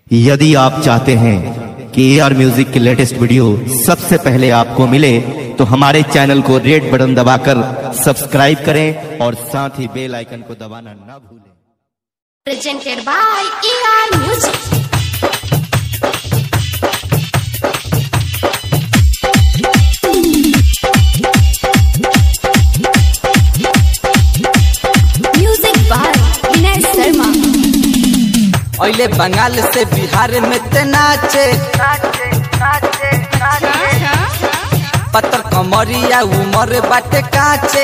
यदि आप चाहते हैं कि ए आर म्यूजिक की लेटेस्ट वीडियो सबसे पहले आपको मिले तो हमारे चैनल को रेड बटन दबाकर सब्सक्राइब करें और साथ ही बेल आइकन को दबाना ना भूलें presented by ER Music. Music by Vinay Sharma. अहिले बंगाल से बिहार में ते नाचे पत्थर कमरिया उमर बाटे काचे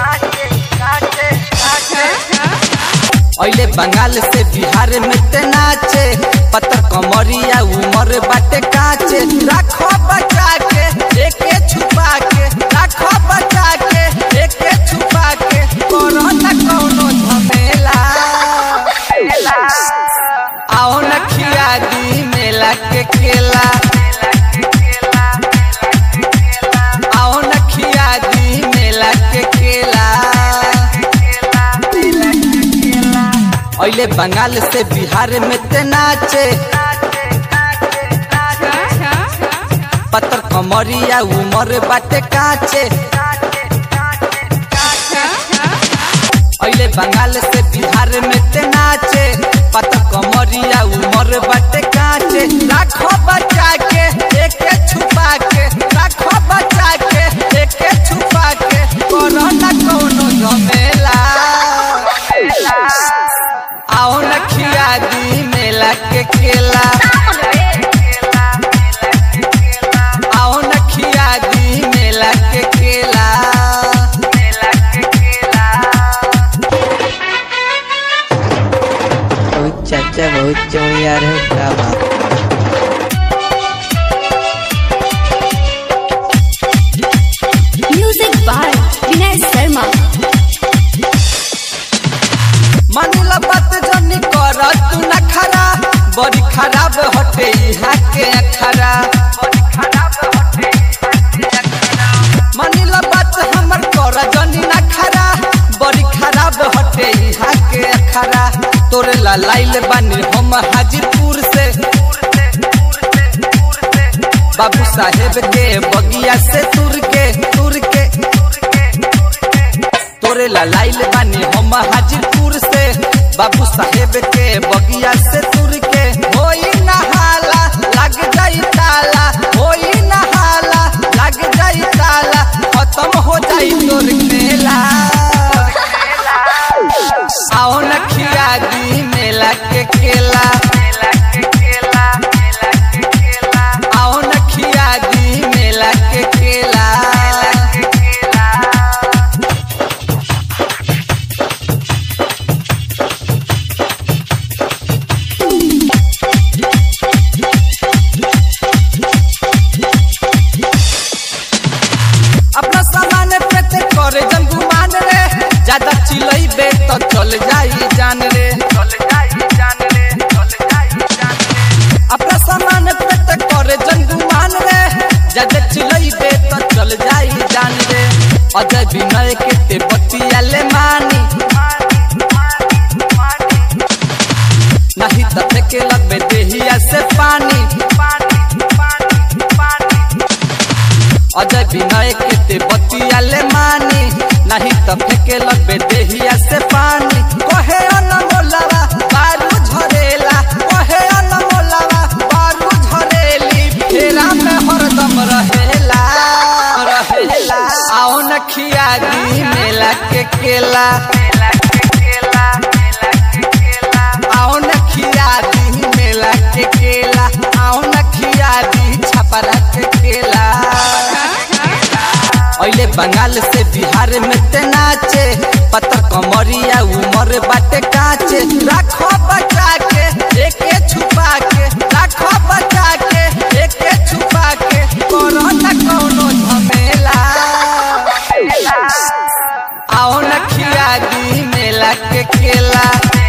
अहिले बंगाल से बिहार में ते नाचे पत्थर कमरिया उमर बाटे काचे राखो बचा के एके छुपा के राखो बचा के एके छुपा के करो न कोनो झमेला आओ न खिया दी मेला के केला आओ न खिया दी मेला के केला अहिले बंगाल से बिहार में ते नाचे पत्थर कमरिया उमर बाटे काचे अहिले बंगाल से बिहार में ते नाचे पत्थर कमरिया उमर बाटे काचे राखो बचा के एके छुपा के राखो बचा के एके छुपा के करो न कोनो झमेला आओ न खिया दी मेला के केला आओ न खिया दी मेला के केला बहुत चाचा बहुत चौड़िया रहे क्या बात Music by Vinay Sharma. मानिला बात जनी कर तू न खरा बड़ी खराब हटे यहाँ के अखरा मानिला बात हमर कर जनी न खरा बड़ी खराब हटे यहाँ के अखरा तोरे ला लाइल बानी हम हाजीपुर से बाबू साहेब के बगिया से तुर के तुर के तोरे ला लाइल बानी हम हाजीपुर से बाबू साहेब के बगिया से तुर के होई नहाला लग जाई ताला होई नहाला लग जाई ताला खत्म हो जाई तोर मेला आओ न खिया दी मेला के केला आओ न खिया दी मेला के केला अपना सामान पे ते करे जन गुमान रे ज्यादा चिलैबे तो चल जाई जान रे अपना सामान पे ते करे जन गुमान रे ज्यादा चिलैबे तो चल जाई जान रे अजय विनय के ते बतिया ले मानी नहीं तो फेंके लगबे देहिया से पानी अजय विनय के ते बतिया ले मानी नहीं तो फेंके लगबे देहिया से पानी कहे अनमोलवा बारू झरेला कहे अनमोलवा बारू झरेली फेरा में हरदम रहेला रहेला आओ न खिया दी मेला के केला आओ न खिया दी मेला के केला आओ न खिया दी छपरा के केला अहिले बंगाल से बिहार में ते नाचे पत्थर कमरिया उमर बाटे काचे राखो बचा के एके छुपा के राखो बचा के एके छुपा के करो न कोनो झमेला आओ न खिया दी मेला के केला